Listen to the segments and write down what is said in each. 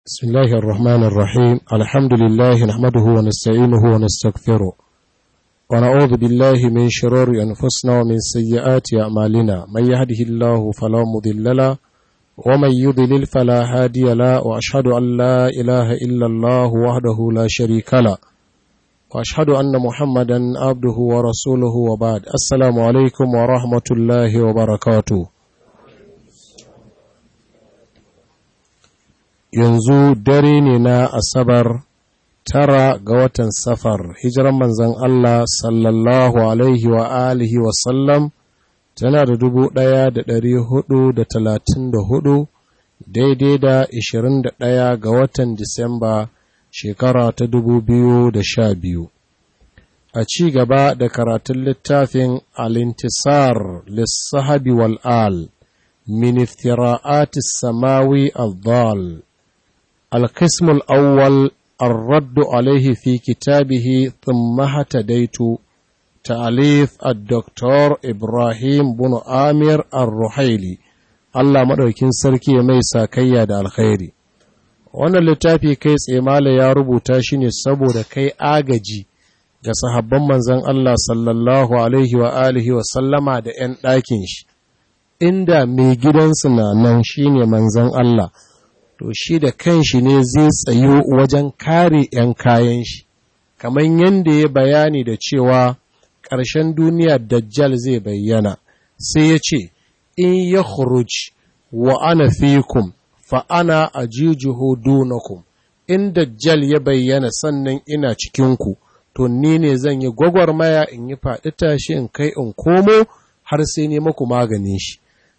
بسم الله الرحمن الرحيم الحمد لله نحمده ونستعينه ونستغفره ونعوذ بالله من شرور أنفسنا ومن سيئات أعمالنا من يهده الله فلا مضل له ومن يضلل فلا هادي له وأشهد أن لا إله إلا الله وحده لا شريك له وأشهد أن محمدا عبده ورسوله وبعد السلام عليكم ورحمة الله وبركاته yanzu dare ne na asabar tara ga watan safar hijiran manzan Allah sallallahu alaihi wa alihi wa sallam tana da dubu ɗaya da ɗari hudu da talatin da hudu daidai da ishirin da ɗaya ga watan disamba shekara ta dubu biyu da sha biyu a ci gaba da karatun littafin alintisar lissahabi wal'al min iftira'atis samawi al-dhal القسم الأول الرد عليه في كتابه ثم اهتديت تأليف الدكتور إبراهيم بن آمير الرحيلي الله مدوكين سركي ميسا كيا دا الخيري wannan littafi kai tsemala ya rubuta shi ne saboda kai agaji ga sahabban manzon Allah sallallahu alaihi wa alihi wa sallama da 'yan ɗakin shi inda mai gidansu na nan shine manzon Allah to shi da kanshi ne zai tsayo wajen kare ‘yan kayan shi, kamar yadda ya bayani da cewa ƙarshen duniya Dajjal zai bayyana, sai ya ce, In ya khuruj wa ana fikum fa ana a jijiho dunakum, in Dajjal ya bayyana sannan ina cikinku, to ni ne zan yi gwagwarmaya in yi faɗi tashi in kai in komo har sai ne maku maganin shi.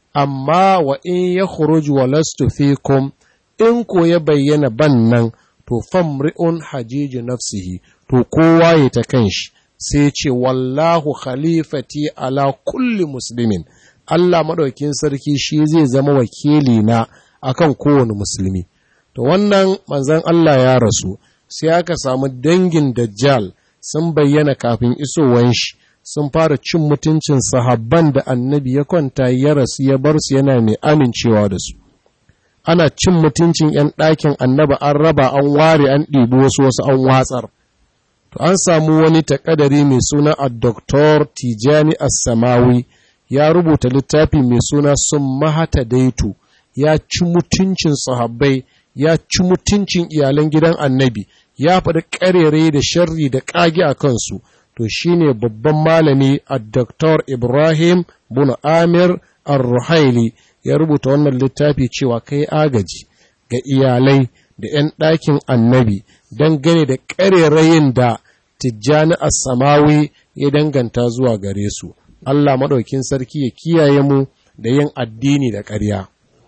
Amma wa in ya khuruj wa lastu fikum in ko ya bayyana ban nan to famri'un hajiji nafsihi to kowa ya ta kanshi sai ce wallahu khalifati ala kulli muslimin Allah madaukin sarki shi zai zama wakili na akan kowane musulmi to wannan manzon Allah ya rasu sai aka samu dangin dajjal sun bayyana kafin isowan shi sun fara cin mutuncin sahabban da annabi ya kwanta ya rasu ya bar su yana mai amincewa da su ana cin mutuncin 'yan ɗakin annaba an raba an ware an ɗibi wasu wasu an watsar. To an samu wani takadari mai suna a Dr. Tijani Assamawi ya rubuta littafi mai suna sun mahata daitu ya ci mutuncin sahabbai ya ci mutuncin iyalan gidan annabi ya faɗi ƙarere da sharri da ƙage a kansu to shine babban malami a Dr. Ibrahim bin Amir Ar-Ruhaili ya rubuta wannan littafi cewa kai agaji ga iyalai da 'yan ɗakin annabi dangane da ƙarerayin da tijjani samawi ya danganta zuwa gare su Allah maɗaukin sarki ya kiyaye mu da yin addini da ƙarya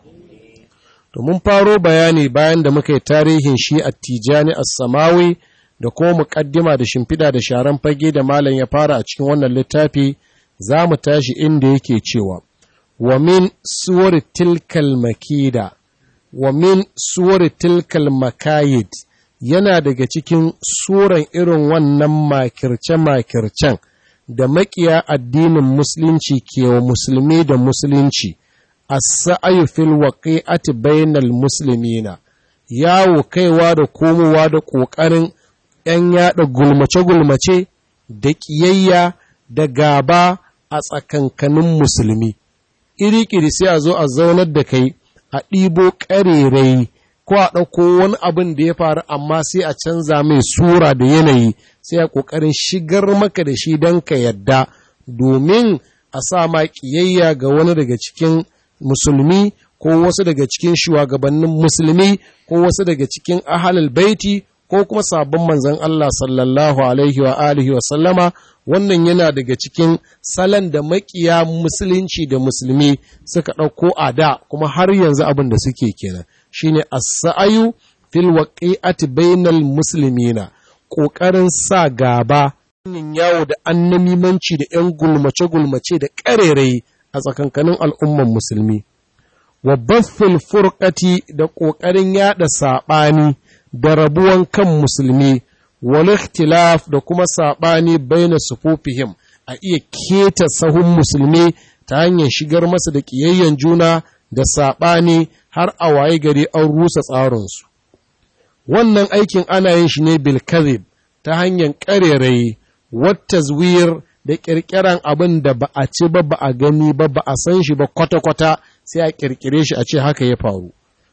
to mun faro bayani bayan da muka yi tarihin shi a tijjani samawi da kuma muƙaddima da shimfiɗa da sharan fage da malam ya fara a cikin wannan littafi za mu tashi inda yake cewa ومن سور تلك المكيدة ومن سور تلك المكايد yana daga cikin suran irin wannan makirce-makircen da makiya addinin musulunci ke wa musulmi da musulunci a sa'ayu fil waqi'ati bainal muslimina yawo kaiwa da komowa da ƙoƙarin ‘yan yaɗa gulmace-gulmace da ƙiyayya da gaba a tsakankanin musulmi. iri-kiri sai a zo a zaunar da kai a ɗibo ƙarerai ko a ɗauko wani abin da ya faru amma sai a canza mai sura da yanayi sai a ƙoƙarin shigar maka da shi don ka yadda domin a sa ma ƙiyayya ga wani daga cikin musulmi ko wasu daga cikin shugabannin musulmi ko wasu daga cikin ahalal baiti ko kuma sabon manzon Allah sallallahu alaihi wa alihi wa sallama wannan yana daga cikin salon da makiya musulunci da musulmi suka ɗauko a da kuma har yanzu abin da suke kenan shine as-sa'ayu fil waqi'ati bainal muslimina ƙoƙarin sa gaba yin yawo da annamimanci da 'yan gulmace-gulmace da ƙarerai a tsakankanin al'umman musulmi wa baffil furqati da ƙoƙarin yada saɓani da rabuwan kan musulmi wal ikhtilaf da kuma saɓani baina sufufihim a iya keta sahun musulmi ta hanyar shigar masa da ƙiyayyen juna da saɓani har a waye gari an rusa tsarinsu wannan aikin ana yin shi ne bil ta hanyar ƙarerayi wata zuwir da ƙirƙiran abin da ba a ci ba ba a gani ba ba a san shi ba kwata-kwata sai a ƙirƙire shi a ce haka ya faru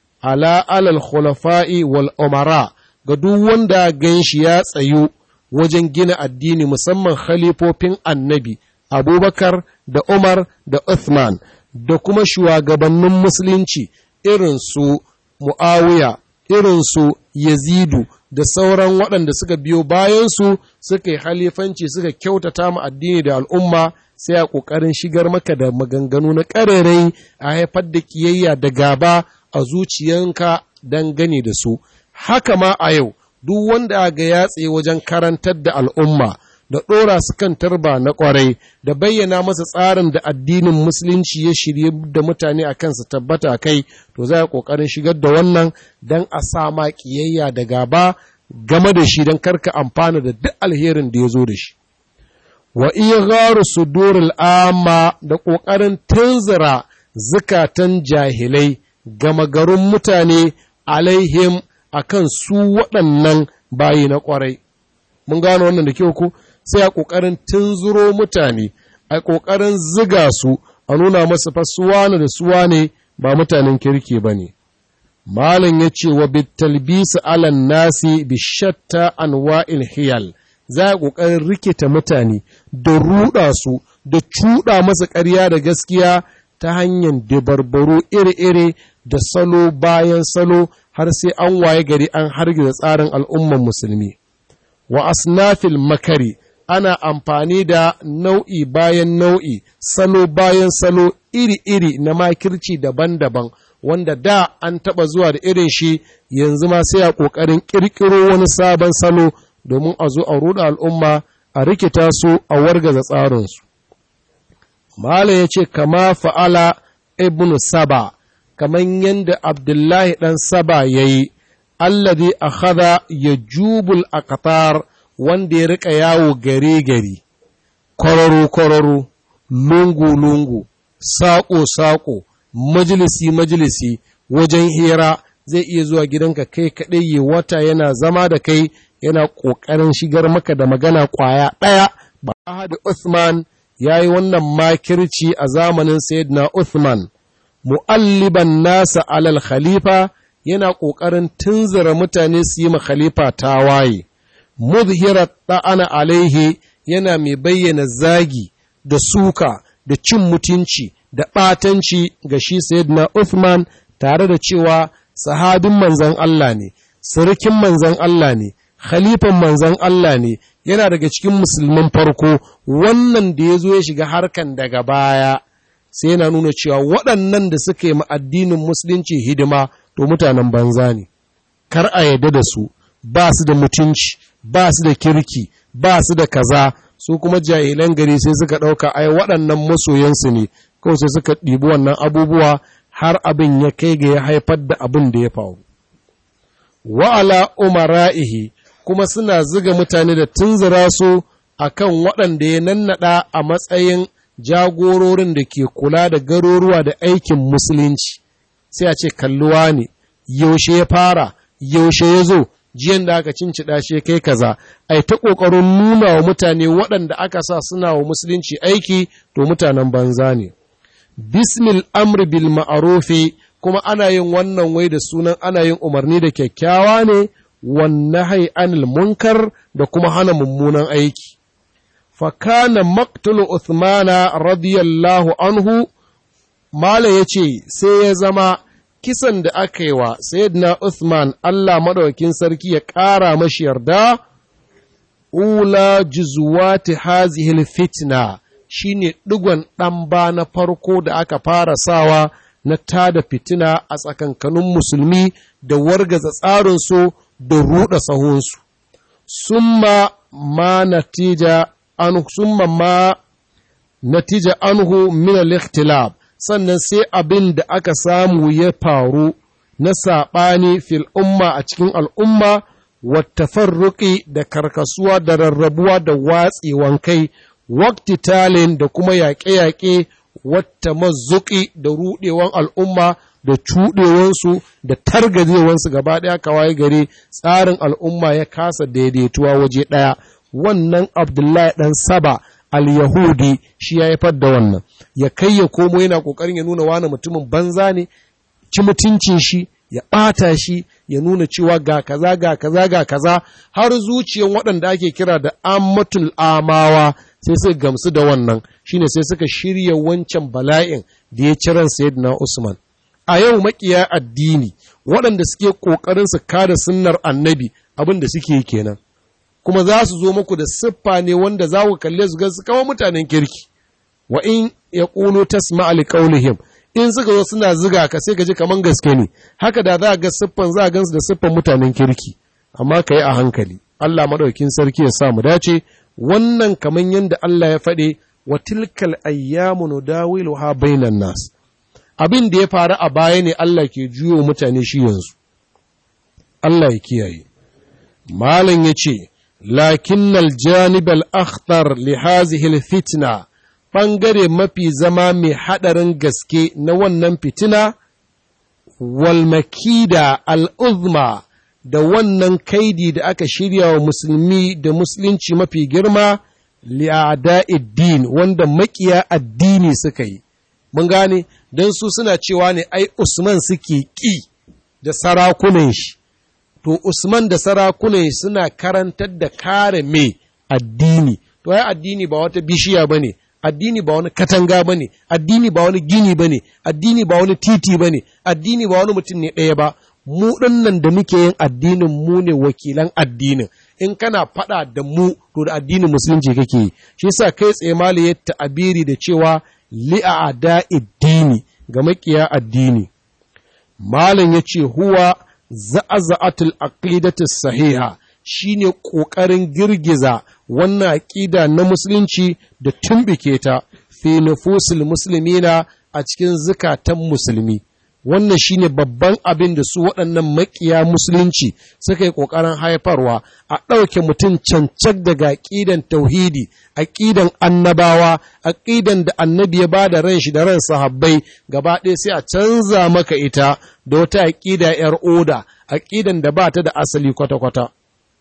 ala alal khulafa'i wal umara ga duk wanda gan shi ya tsayu wajen gina addini musamman khalifofin annabi abubakar da umar da uthman da kuma shugabannin musulunci irin su mu'awiya irin su yazidu da sauran waɗanda suka biyo bayansu suka yi halifanci suka kyautata mu addini da al'umma sai a ƙoƙarin shigar maka da maganganu na ƙarerai a haifar da ƙiyayya da gaba a zuciyanka dangane da su haka ma a yau duk wanda ga ya tsaye wajen karantar da al'umma da ɗora su kan tarba na ƙwarai da bayyana masa tsarin da addinin musulunci ya shirye da mutane a kansa tabbata kai to za a ƙoƙarin shigar da wannan don a sa ma ƙiyayya da gaba game da shi don karka amfana da duk alherin da ya zo da shi wa igharu sudurul amma da ƙoƙarin tunzura zukatan jahilai gama garin mutane alaihim akan su waɗannan bayi na ƙwarai mun gano wannan da kyau ko sai a ƙoƙarin tunzuro mutane a ƙoƙarin ziga su a nuna masu fa suwane da suwane ba mutanen kirki ba ne malam ya ce wa bitalbisu alan nasi bi shatta anwa'il hiyal za a ƙoƙarin rikita mutane da ruɗa su da cuɗa masa ƙarya da gaskiya ta hanyar dabarbaru iri-iri da salo bayan salo har sai an waye gari an hargiza tsarin al'umman musulmi wa asnafil makari ana amfani da nau'i bayan nau'i salo bayan salo iri-iri na makirci daban-daban wanda da an taɓa zuwa da irin shi yanzu ma sai a ƙoƙarin ƙirƙiro wani sabon salo domin a zo a ruɗa al'umma a rikita su a wargaza tsarinsu. Mala ya ce, kama fa'ala ibn Saba, kamar yadda Abdullahi ɗan Saba ya yi, allazi a hada ya jubul a Qatar wanda ya riƙa yawo gare-gari, kwararo-kwararo, lungu-lungu, saƙo-saƙo, majalisi-majalisi, wajen hira zai iya zuwa gidanka kai kaɗai yi wata yana zama da kai yana ƙoƙarin shigar maka da magana ƙwaya ɗaya ba Ahad Uthman ya yi wannan makirci a zamanin Sayyidina Uthman, mu'alliban nasa alal khalifa yana ƙoƙarin tunzura mutane su yi ma khalifa tawaye, muzhirar ɗa'ana alaihi yana mai bayyana zagi da suka da cin mutunci da ɓatanci ga shi Sayyidina Uthman tare da cewa sahabin manzan Allah ne, sirikin manzan Allah ne, khalifan manzan Allah ne, yana daga cikin musulman farko wannan da ya zo ya shiga harkan daga baya sai yana nuna cewa waɗannan da suka yi addinin musulunci hidima to mutanen banza ne kar a yadda da su ba su da mutunci ba su da kirki ba su da kaza su kuma jahilan gari sai suka ɗauka ai waɗannan masoyansu ne kawai sai suka ɗibi wannan abubuwa har abin ya kai ga ya haifar da abin da ya faru wa'ala umara'ihi kuma suna ziga mutane da tunzura su a kan waɗanda ya nannaɗa a matsayin jagororin da ke kula da garuruwa da aikin musulunci sai a ce kalluwa ne yaushe ya fara yaushe ya zo jiyan da aka cincida shi kai kaza ai ta ƙoƙarin nuna wa mutane waɗanda aka sa suna wa musulunci aiki to mutanen banza ne bismil amri bil ma'arufi kuma ana yin wannan wai da sunan ana yin umarni da kyakkyawa ne والنهي عن المنكر da kuma hana mummunan aiki. Fakana maktulu Uthmana radiyallahu anhu, Mala ya ce, sai ya zama kisan da aka yi wa Sayyidina Uthman Allah maɗaukin sarki ya ƙara mashi yarda, Ula jizuwati hazihil fitna shi ne ɗigon ɗan ba na farko da aka fara sawa na tada fitina a tsakankanin musulmi da wargaza tsarinsu da ruɗa sahunsu, summa ma natija an summa ma natija anhu min al-ikhtilaf sannan sai abin da aka samu ya faru na saɓani fil umma a cikin al'umma wata farruƙi da karkasuwa da rarrabuwa da watsewan kai wakti talin da kuma yaƙe-yaƙe wata mazuƙi da ruɗewan al'umma da cuɗewansu da targazewansu gaba ɗaya kawai gari tsarin al'umma ya kasa daidaituwa waje ɗaya wannan abdullahi ɗan saba al-yahudi shi ya haifar da wannan ya kai ya komo yana ƙoƙarin ya nuna wani mutumin banza ne ci mutuncin shi ya ɓata shi ya nuna cewa ga kaza ga kaza ga kaza har zuciyan waɗanda ake kira da ammatul amawa sai suka gamsu da wannan shine sai suka shirya wancan bala'in da ya ciran sayyidina Usman a yau makiya addini waɗanda suke ƙoƙarin su kada sunnar annabi abin da suke kenan kuma za su zo muku da siffa ne wanda za ku kalle su ga su kawo mutanen kirki wa in yaqulu tasma' li qawlihim in suka zo suna ziga ka sai ka ji kaman gaske ne haka da za a ga siffan za a gansu da siffan mutanen kirki amma ka yi a hankali Allah maɗaukin sarki ya sa mu dace wannan kaman yadda Allah ya faɗe wa tilkal ayyamu nudawiluha bainan nas abin da ya faru a baya ne Allah ke juyo mutane shi yanzu Allah ya kiyaye malam yace lakinnal janibal akhtar li hadhihi al fitna ɓangare mafi zama mai haɗarin gaske na wannan fitina, walmakida al'uzma da wannan kaidi da aka shirya wa musulmi da musulunci mafi girma, li'ada'iddin wanda makiya addini suka yi. Mun gane, don su suna cewa ne ai Usman suke ƙi da sarakunan shi, to Usman da sarakunan suna karantar da kare mai addini, to ai addini ba wata bishiya ba ne. addini ba wani katanga ba ne, addini ba wani gini ba ne, addini ba wani titi ba ne, addini ba wani mutum ne ɗaya ba, mu nan da muke yin addinin mu ne wakilan addinin, in kana faɗa da mu to da addinin musulunci kake yi, shi sa kai tsaye mali ya ta'abiri da cewa li'a'ada addini ga makiya addini. Malam ya ce huwa za'aza'atul aqidatu sahiha shine ƙoƙarin girgiza wannan aƙida na musulunci da tumbike ta fi nufusul musulmina a cikin zukatan musulmi wannan shine babban abin da su waɗannan maƙiya musulunci suka yi ƙoƙarin haifarwa a ɗauke mutum cancak daga aƙidan tauhidi aƙidan annabawa aƙidan da annabi ya ba da ran shi da ran sahabbai gaba ɗaya sai a canza maka ita da wata aƙida 'yar oda aƙidan da ba ta da asali kwata-kwata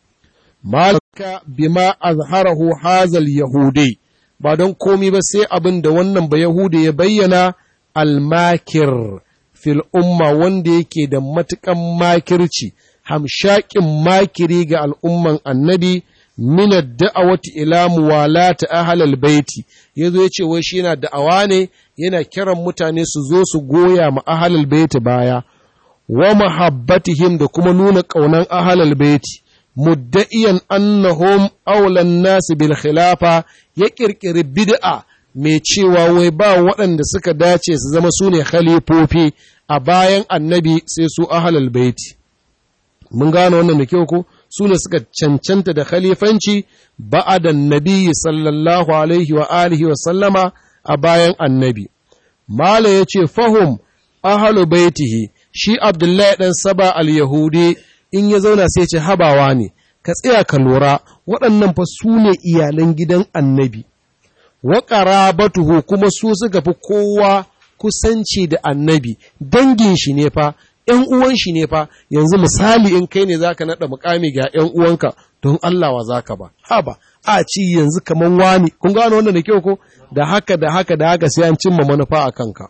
malaka bima azharahu hazal yahudi ba don komi ba sai abin da wannan ba yahudi ya bayyana almakir fil umma wanda yake da matukan makirci hamshakin makiri ga al'umman annabi min da'awati ila muwalata ahlal baiti yazo yace wai shi yana da'awa ne yana kiran mutane su zo su goya ma ahlal baiti baya wa mahabbatihim da kuma nuna kaunan ahlal baiti mudda'iyan annahum aulan nasi bil khilafa ya kirkiri bid'a mai cewa wai ba waɗanda suka dace su zama su ne khalifofi a bayan annabi sai su ahlal baiti mun gano wannan da kyau ko su ne suka cancanta da khalifanci ba'adan nabi sallallahu alaihi wa alihi wa sallama a bayan annabi mala ya ce fahum ahalu baitihi shi abdullahi dan saba al-yahudi in ya zauna sai ce habawa ne ka tsaya ka lura waɗannan fa su ne iyalan gidan annabi wa qarabatuhu kuma su suka fi kowa kusanci da annabi dangin shi ne fa ‘yan uwan shi ne fa yanzu misali in kai ne zaka naɗa mukami ga ‘yan uwanka don Allah wa zaka ba haba a ci yanzu kaman wani kun gano wannan da kyau ko da haka da haka da haka sai an cimma manufa a kanka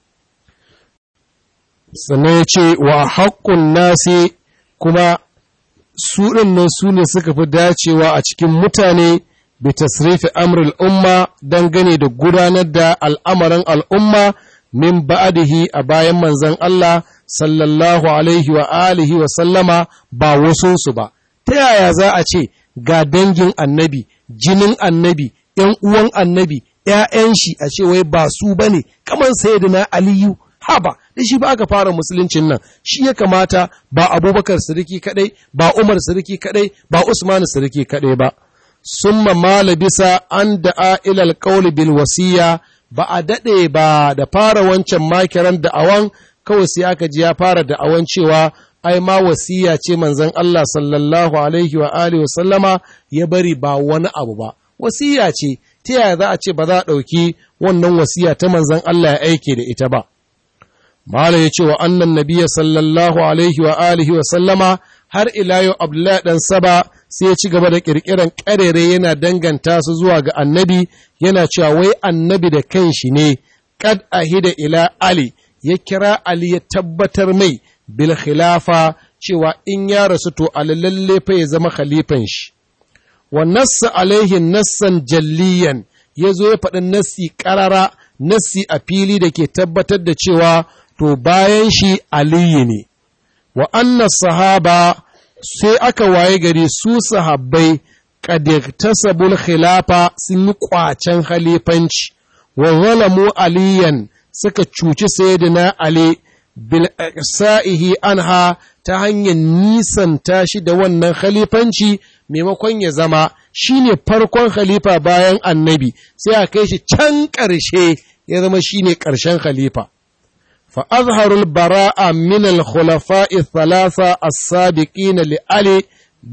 sannan ya ce wa haƙƙun nasi kuma su nan su ne suka fi dacewa a cikin mutane bi tasrifi amrul umma dangane da gudanar da al'amarin al'umma min ba'adihi a bayan manzon Allah sallallahu alaihi wa alihi wa sallama ba wasunsu ba ta yaya za a ce ga dangin annabi jinin annabi ‘yan uwan annabi ‘ya'yan shi a ce wai ba su ba ne kamar sayyidina aliyu haba da shi ba aka fara musuluncin nan shi ya kamata ba abubakar siriki kadai ba umar siriki kadai ba usman siriki kadai ba summa mala bisa an da'a ilal qawli bil wasiya ba a dade ba da fara wancan makiran da'awan kawai sai aka ji ya fara da'awan cewa ai ma wasiya ce manzon Allah sallallahu alaihi wa alihi wa sallama ya bari ba wani abu ba wasiya ce ta yaya za a ce ba za a ɗauki wannan wasiya ta manzon Allah ya aike da ita ba mala ya ce wa annan nabiya sallallahu alaihi wa alihi wa sallama har ila yau abdullahi dan saba sai ya ci gaba da kirkiran karere yana danganta su zuwa ga annabi yana cewa wai annabi da kanshi ne kad ahida ila ali ya kira ali ya tabbatar mai bil khilafa cewa in ya rasu to lalle fa ya zama khalifan shi wa nassa alaihi nassan jalliyan ya zo ya faɗi nassi ƙarara nassi a fili da ke tabbatar da cewa to bayan shi aliyu ne wa anna sahaba sai aka waye gari su sahabbai tasabul khilafa sun yi ƙwacen khalifanci wa zalamu aliyan suka cuci sayyidina ali bil sa'ihi anha ta hanyar nisanta shi da wannan khalifanci maimakon ya zama shine farkon khalifa bayan annabi sai a kai shi can ƙarshe ya zama shine ƙarshen khalifa fa azharul bara'a min al khulafa'i thalatha as-sabiqin li ali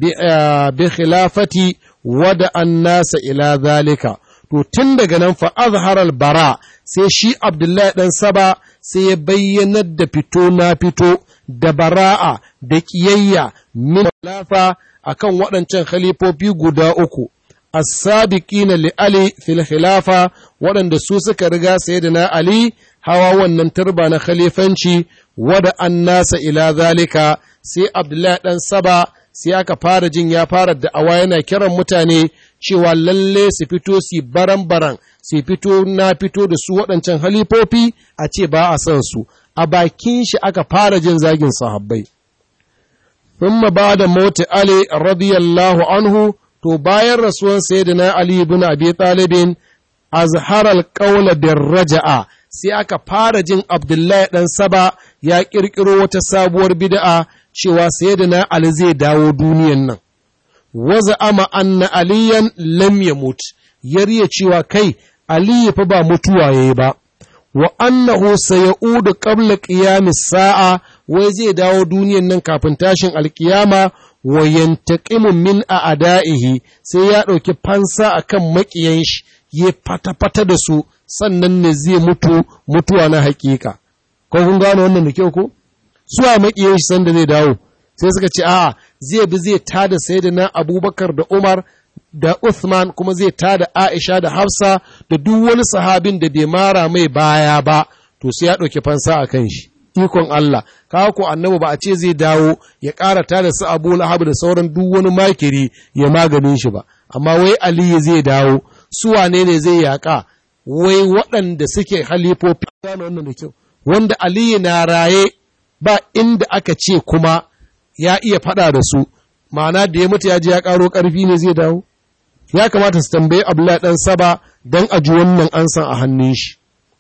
bi khilafati wada an-nasa ila zalika to tun daga nan fa azharal bara sai shi abdullahi dan saba sai ya bayyanar da fito na fito da bara'a da ƙiyayya min lafa akan waɗancan khalifofi guda uku as-sabiqina li ali fil khilafa waɗanda su suka riga sayyidina ali hawa wannan turba na khalifanci wada annasa ila zalika sai abdullahi dan saba sai aka fara jin ya fara da'awa yana kiran mutane cewa lalle su fito su baran-baran su fito na fito da su waɗancan halifofi a ce ba a son su a bakin shi aka fara jin zagin sahabbai. Thumma ba da moti Ali radiyallahu anhu to bayan rasuwan sayyidina Ali ibn Abi Talibin azharal qawla bir raja'a sai aka fara jin Abdullahi dan Saba ya kirkiro wata sabuwar bid'a cewa sayyidina Ali zai dawo duniyan nan. Waza ama anna aliyan lam yamut yariya cewa kai Ali fa ba mutuwa yayi ba. wa annahu sayaudu qabla qiyamis sa'a wai zai dawo duniyan nan kafin tashin alkiyama wa yantaqimu min a'da'ihi sai ya ɗauki fansa akan maƙiyan shi ya fata-fata da su sannan ne zai mutu mutuwa na hakika ko kun gano wannan da kyau ko su a maƙiyan shi sanda zai dawo sai suka ce a'a zai bi zai tada sayyidina Abubakar da Umar da Uthman kuma zai tada Aisha da Hafsa da duk wani sahabin da bai mara mai baya ba to sai ya ɗauki fansa a kan shi ikon Allah kawo ko annabi ba a ce zai dawo ya ƙara tada su Abu Lahab da sauran duk wani makiri ya maganin shi ba amma wai Aliyu zai dawo su wane ne zai yaƙa wai waɗanda suke halifofi wannan da kyau wanda Aliyu na raye ba inda aka ce kuma ya iya faɗa da su ma'ana da ya mutu ya je ya ƙaro ƙarfi ne zai dawo ya kamata su tambayi Abdullahi ɗan Saba don a ji wannan ansan a hannun shi.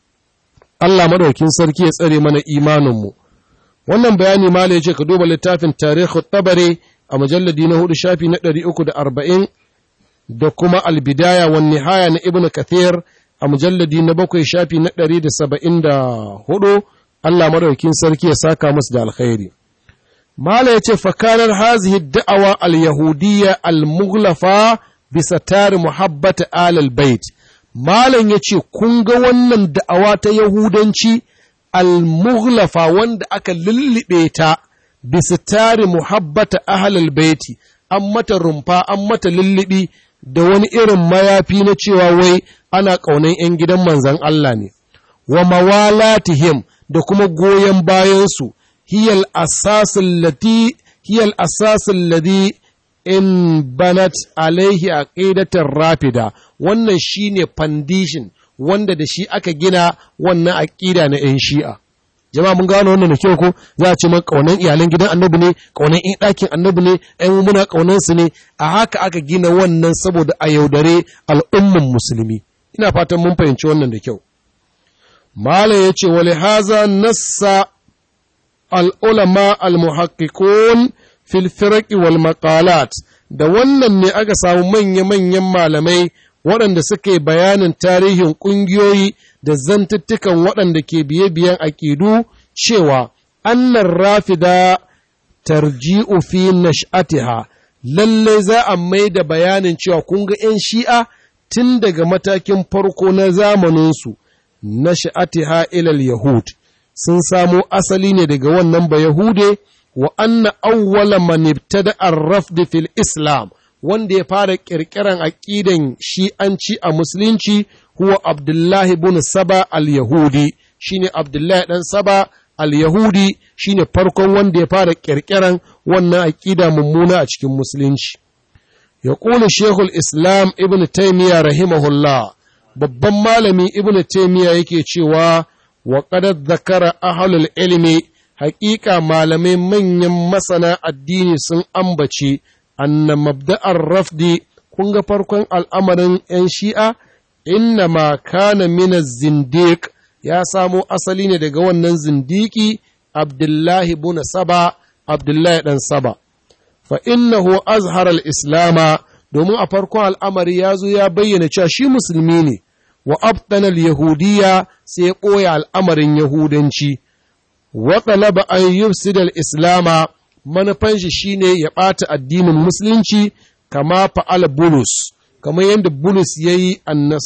Allah madaukin sarki ya tsare mana imaninmu. Wannan bayani ma ya ce ka duba littafin tarihi tabare a mujalladi na hudu shafi na ɗari uku da arba'in da kuma albidaya wa nihaya na Ibn Kathir a mujalladi na bakwai shafi na ɗari da saba'in da hudu Allah madaukin sarki ya saka musu da alkhairi. Mala ya ce fakanar hazihi da'awa al-yahudiyya al-mughlafa bisa tari muhabbata alal bait malam ya ce kun ga wannan da'awa ta yahudanci al-mughlafa wanda aka lullube ta bisa tari muhabbata ahlal baiti an mata rumfa an mata lullubi da wani irin mayafi na cewa wai ana ƙaunan 'yan gidan manzan Allah ne wa mawalatihim da kuma goyon bayansu hiyal asasin lati hiyal asasin ladi in banat alaihi aqidatar rafida wannan shine foundation wanda da shi aka gina wannan aqida na yan shi'a jama'a mun gano wannan da kyau ko za a ce man kaunan iyalan gidan annabi ne kaunan in ɗakin annabi ne ai muna kaunan su ne a haka aka gina wannan saboda a yaudare al'umman musulmi ina fatan mun fahimci wannan da kyau malam yace wali haza nassa al-ulama al-muhaqqiqun fil firaqi wal maqalat da wannan ne aka samu manya-manyan malamai waɗanda suke bayanin tarihin ƙungiyoyi da zantuttukan waɗanda ke biye-biyen aƙidu cewa annan rafida tarji'u fi nash'atiha lalle za a mai da bayanin cewa kun ga 'yan shi'a tun daga matakin farko na zamaninsu nash'atiha ilal yahud sun samo asali ne daga wannan ba Yahude wa anna awwala man ibtada ar-rafd fil Islam wanda ya fara kirkiran aqidan shi'anci a musulunci huwa Abdullahi ibn Saba al-Yahudi shine Abdullahi dan Saba al-Yahudi shine farkon wanda ya fara kirkiran wannan aqida mummuna a cikin musulunci يقول شيخ الإسلام ابن تيمية رحمه الله babban malami ibnu taymiya yake cewa wa qad zakara ahlul ilmi haƙiƙa malamai manyan masana addini sun ambace anna mabda'ar rafdi kun ga farkon al'amarin ‘yan shi'a inna ma kana mina zindiq ya samo asali ne daga wannan zindiki abdullahi buna saba abdullahi ɗan saba fa innahu azhar al-islama domin a farkon al'amari ya zo ya bayyana cewa shi musulmi ne wa abtanal yahudiya sai ya ɓoye al'amarin yahudanci wa talaba an yufsida al-islama manufan shi shine ya ɓata addinin musulunci kama fa'al bulus kamar yadda bulus ya yi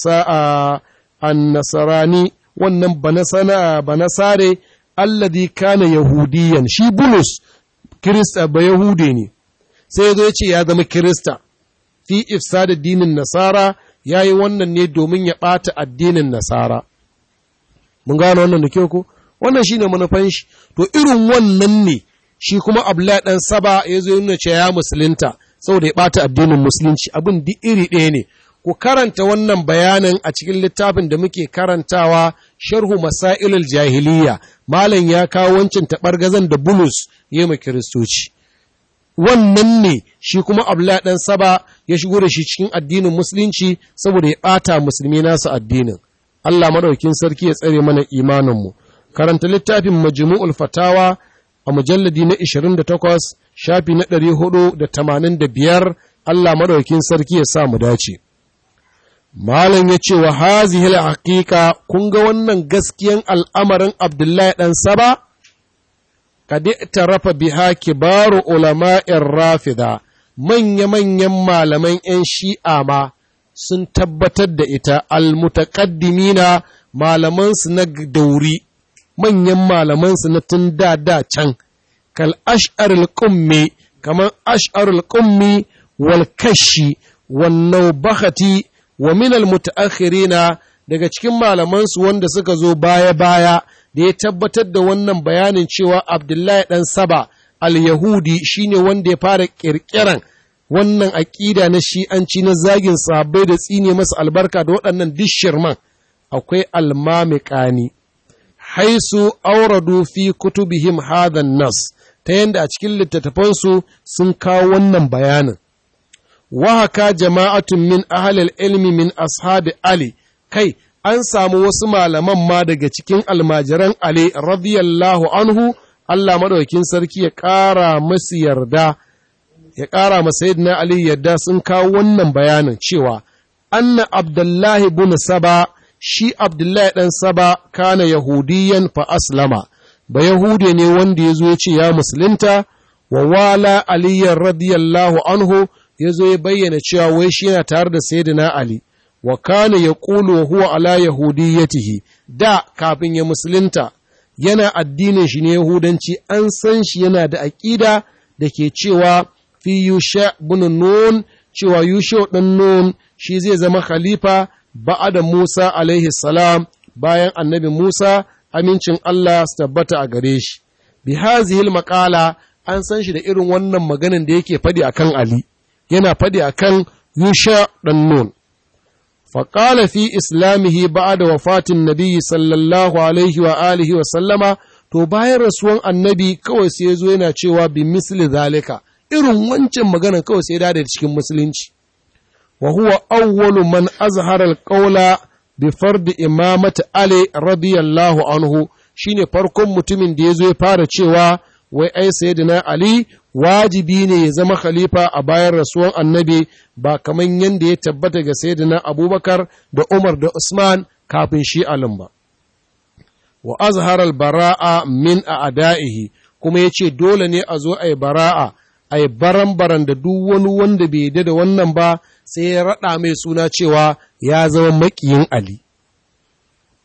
annasarani wannan banasare alladhi kana yahudiyan shi bulus kirista ba yahude ne sai ya zo ya ce ya zama kirista fi ifsada dinin nasara ya yi wannan ne domin ya ɓata addinin nasara mun gano wannan da kyau ko wannan shine manufan shi to irin wannan ne shi kuma abdullahi dan saba ya zo nuna cewa ya musulunta saboda ya ɓata addinin musulunci abin duk iri ɗaya ne ku karanta wannan bayanin a cikin littafin da muke karantawa sharhu masailul jahiliya malam ya kawo wancan taɓargazan da bulus ya ma kiristoci wannan ne shi kuma abdullahi dan saba ya shigo da shi cikin addinin musulunci saboda ya ɓata musulmi nasu addinin Allah madaukin sarki ya tsare mana imaninmu karanta littafin majmu'ul fatawa a mujalladi na 28 shafi na 485 Allah madaukin sarki ya sa mu dace Malam ya ce wa hazihil haqiqa kun ga wannan gaskiyan al'amarin Abdullahi dan Saba kad tarafa biha kibaru ulama'ir rafida manya-manyan malaman 'yan shi'a ma sun tabbatar da ita almutaqaddimina malamansu na dauri manyan malamansu na tun da da can kal ash'arul qummi kamar ash'arul qummi wal kashi wan nawbahati wa min al mutaakhirina daga cikin malamansu wanda suka zo baya baya da ya tabbatar da wannan bayanin cewa Abdullahi dan Saba al-Yahudi shine wanda ya fara kirkiran wannan aƙida na shi'anci na zagin sahabbai da tsine masa albarka da waɗannan dishirman akwai almamiƙani haisu auradu fi kutubihim hadhan nas ta yadda a cikin littattafansu sun kawo wannan bayanin wahaka jama'atun min ahlil ilmi min ashabi ali kai an samu wasu malaman ma daga cikin almajiran ali radiyallahu anhu Allah madaukin sarki ya ƙara masu yarda ya ƙara masa yadda Ali yadda sun kawo wannan bayanin cewa anna Abdullahi bin Saba shi Abdullahi ɗan Saba kana Yahudiyan fa aslama ba Yahude ne wanda ya zo ya ce ya musulunta wa wala aliyan radiyallahu anhu ya zo ya bayyana cewa wai shi yana tare da Sayyidina Ali wa kana ya ƙulu wa huwa ala yahudiyatihi da kafin ya musulunta yana addinin shi ne Yahudanci an san shi yana da aƙida da ke cewa fi Yusha bin Nun cewa Yusha ɗan Nun shi zai zama khalifa ba'ada Musa alaihi salam bayan annabi Musa amincin Allah su tabbata a gare shi. Bi hazihil maƙala an san shi da irin wannan maganin da yake faɗi akan Ali, yana faɗi akan Yusha ɗan Nun. Faƙala fi islamihi ba'ada wafatin nabi sallallahu alaihi wa alihi wa sallama to bayan rasuwan annabi kawai sai ya zo yana cewa bi misli zalika irin wancan magana kawai sai da cikin musulunci wa huwa awwalu man azhara alqawla bi fard imamati ali radiyallahu anhu shine farkon mutumin da yazo ya fara cewa wai ai sayyidina ali wajibi ne ya zama khalifa a bayan rasuwan annabi ba kaman yanda ya tabbata ga sayyidina abubakar da umar da usman kafin shi alim ba wa azhara albara'a min a'da'ihi kuma yace dole ne a zo ai bara'a a yi baran-baran da duk wani wanda bai yi da wannan ba sai ya raɗa mai suna cewa ya zama maƙiyin Ali.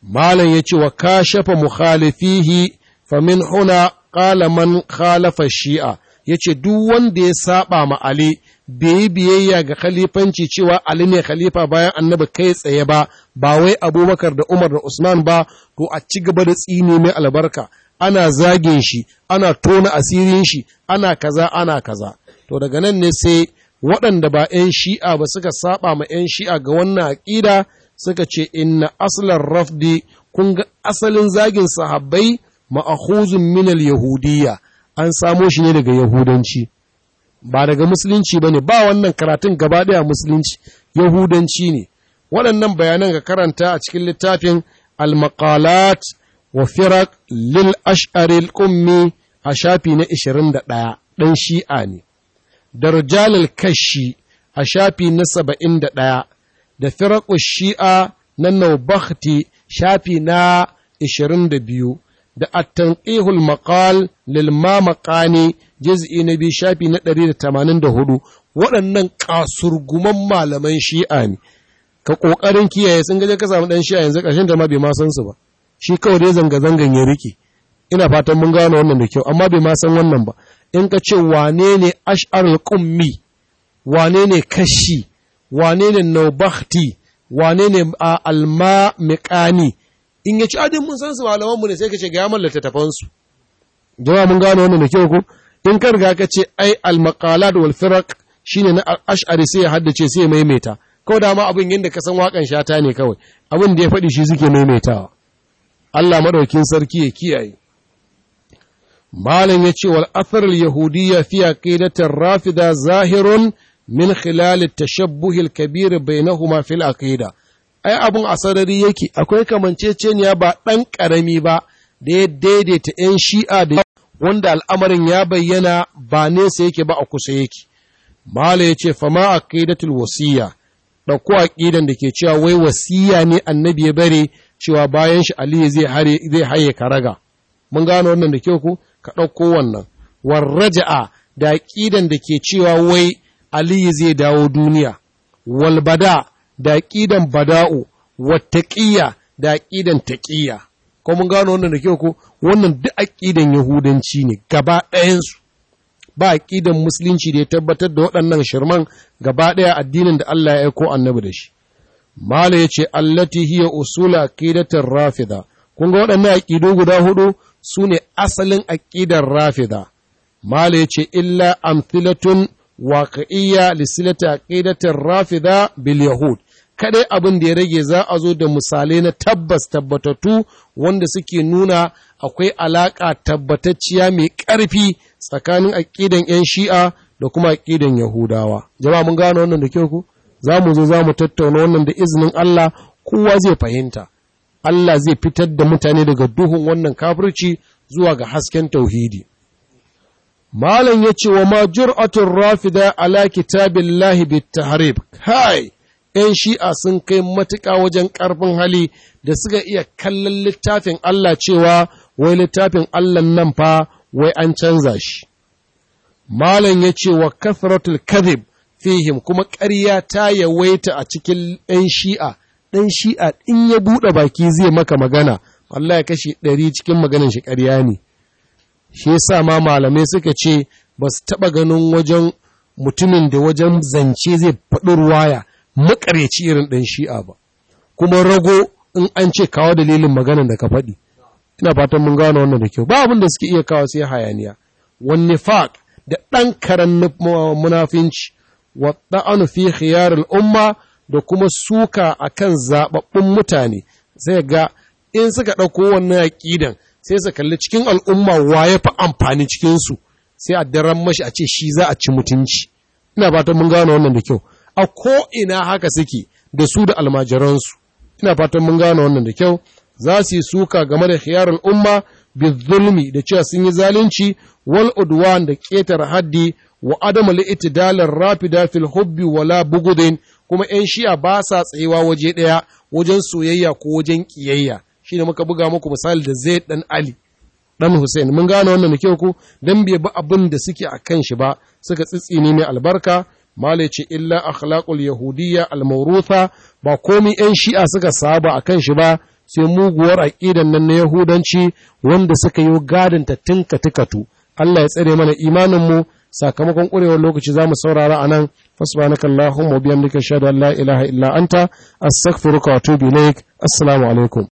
malam ya ce wa kashafa mukhalifihi famin huna qala man khalafa shi'a yace duk wanda ya saba ma Ali bai yi biyayya ga khalifanci cewa Ali ne khalifa bayan annabi kai tsaye ba ba wai Abubakar da Umar da Usman ba to a ci gaba da tsine mai albarka ana zagin shi ana tona asirin shi ana kaza ana kaza to daga nan ne sai waɗanda ba 'yan shi'a ba suka saba ma 'yan shi'a ga wannan aƙida suka ce inna aslan rafdi kun ga asalin zagin sahabbai ma'ahuzun minal yahudiyya an samo shi ne daga yahudanci ba daga musulunci ba ne ba wannan karatun gaba ɗaya musulunci yahudanci ne waɗannan bayanan ga karanta a cikin littafin al-maqalat wa firak lil ash'aril ummi a shafi na 21 ɗan shi'a ne darjalil kashi a shafi na 71 da firaku shi'a na naubakhti shafi na 22 da at-tanqihul maqal lil mamaqani juz'i na biyu shafi na 184 waɗannan kasurguman malaman shi'a ne ka kokarin kiyaye sun gaje ka samu dan shi'a yanzu ƙarshen da ma bai ma san su ba shi kawai dai zanga zangan ya rike ina fatan mun gano wannan da kyau amma bai ma san wannan ba in ka ce wane ne ash'arul qummi wane ne kashi wane ne naubakhti wane ne alma miqani in ya ci adin mun san su malamanmu ne sai ka ce ga yaman littattafansu jama'a mun gano wannan da kyau ko in ka riga ka ce ai al-maqalat wal firaq shine na ash'ari sai ya haddace sai ya maimaita kawai da ma abin yanda ka san wakan shata ne kawai abin da ya faɗi shi suke maimaitawa Allah madaukin sarki ya kiyaye malam ya ce wal athar al-yahudiyya fi aqidatir rafida zahirun min khilal at-tashabbuh al-kabir bainahuma fil aqida ai abun asarari yake akwai kamanceceniya ba ɗan ƙarami ba da ya daidaita 'yan shi'a da wanda al'amarin ya bayyana ba nesa yake ba a kusa yake. Mala ya ce, fama a ƙidatul wasiya, ɗauko a ƙidan da ke cewa wai wasiya ne annabi ya bare cewa bayan shi Aliyu zai haye karaga. Mun gano wannan da kyau ku? Ka ɗauko wannan. Warraja'a da ƙidan da ke cewa wai Aliyu zai dawo duniya. Walbada da ƙidan bada'u, wattaƙiyya da ƙidan taƙiyya. ko mun gano wannan da kyau ko wannan duk aqidan yahudanci ne gaba ɗayansu ba aqidan musulunci da ya tabbatar da waɗannan shirman gaba ɗaya addinin da Allah ya aiko annabi da shi mala yace allati hiya usula aqidatir rafida kun ga waɗannan aqidu guda hudu sune asalin aqidar rafida mala yace illa amthilatun waqi'iyya lisilati aqidatir rafida bil yahud kadai abin da ya rage za a zo da misalai na tabbas tabbatattu wanda suke nuna akwai alaƙa tabbatacciya mai ƙarfi tsakanin aƙidan 'yan shi'a da kuma aƙidan yahudawa jama'a mun gano wannan da kyau ku za mu zo za mu tattauna wannan da izinin Allah kowa zai fahimta Allah zai fitar da mutane daga duhun wannan kafirci zuwa ga hasken tauhidi malam ya ce wa ma jur'atul rafida ala kitabillahi bit-tahrib kai ‘yan shi'a sun kai matuƙa wajen ƙarfin hali da suka iya kallon littafin Allah cewa wai littafin Allah nan fa wai an canza shi. Malam ya ce wa kathratul kadhib fihim kuma ƙarya ta yawaita a cikin ‘yan shi'a, ɗan shi'a in ya buɗe baki zai maka magana, Allah ya kashe ɗari cikin maganin shi ƙarya ne. Shi yasa ma malamai suka ce ba su taɓa ganin wajen mutumin da wajen zance zai faɗi ruwaya. makareci irin ɗan shi'a ba, kuma rago in an ce kawo dalilin maganan da ka faɗi. Ina fatan mun gano wannan da kyau, ba abin da suke iya kawo sai hayaniya. Wanne faq da ɗan karen munafinci, wa ɗa'anu fi khiyar umma da kuma suka a kan zaɓaɓɓun mutane, sai ga in suka ɗauko wannan aƙidan sai su kalli cikin al'umma wa ya fi amfani cikinsu, sai a daren mashi a ce shi za a ci mutunci. Ina fatan mun gano wannan da kyau. a ko'ina haka suke da su da almajiransu, ina fatan mun gane wannan da kyau, za su yi suka game da khiyar al'umma bi zulmi da cewa sun yi zalunci wal udwan da ƙetar haddi wa adamu li'itidalar rafida fil hubbi wala bugudin kuma ‘yan shi'a ba sa tsayewa waje ɗaya wajen soyayya ko wajen ƙiyayya shi ne muka buga muku misali da zai ɗan ali ɗan Hussein mun gane wannan da kyau ku dan bai bi abin da suke a kan shi ba suka tsitsine mai albarka Mala ce illa akhlaqul yahudiyya al-mawrutha ba komai ‘yan shi'a suka saba a kan shi ba sai muguwar aƙidan nan na yahudanci wanda suka yi gadin ta tinka tikatu Allah ya tsare mana imaninmu sakamakon ƙurewar lokaci za mu saurara a nan fasbanaka Allahumma biyamdika shahadu an la ilaha illa anta astaghfiruka wa atubu ilaik assalamu alaikum